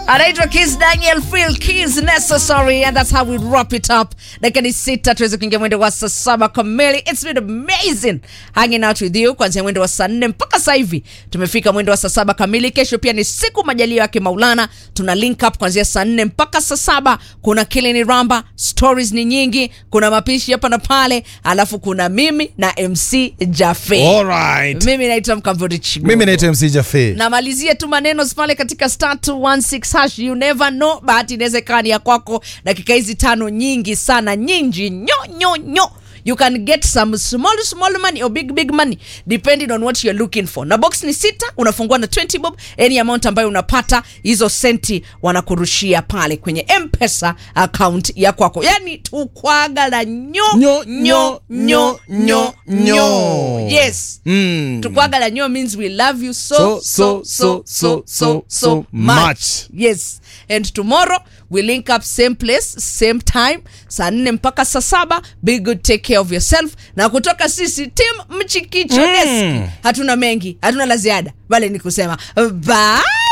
anaitwa Kiss Daniel Phil Kiss Necessary and that's how we wrap it up. Dakika ni sita tuweze kuingia mwendo wa saa saba kamili. It's been amazing hanging out with you kuanzia mwendo wa saa nne mpaka sasa hivi tumefika mwendo wa saa saba kamili. Kesho pia ni siku majalio yake Maulana, tuna link up kuanzia saa nne mpaka saa saba. Kuna Kilini Ramba, stories ni nyingi, kuna mapishi hapa na pale, alafu kuna mimi na MC Jafe. Alright. Mimi naitwa Mkamvuri Chigo. Mimi naitwa MC Jafe. namalizia tu maneno pale katika star 216 hash you never know bahati inaweza ikawa ni ya kwako dakika hizi tano nyingi sana nyingi nyo nyo nyo you can get some small small money or big big money depending on what you're looking for na box ni sita unafungua na 20 bob any amount ambayo unapata hizo senti wanakurushia pale kwenye mpesa account ya kwako yani tukwaga la nyo Nyo, nyo, nyo, nyo, nyo. yes Mm. tukwagala nyo means we love you so So, so so so so so much much. yes and tomorrow we link up same place same time saa nne mpaka saa saba be good take care of yourself na kutoka sisi tim mchikicho Mm. desk hatuna mengi hatuna la ziada bali ni kusema bye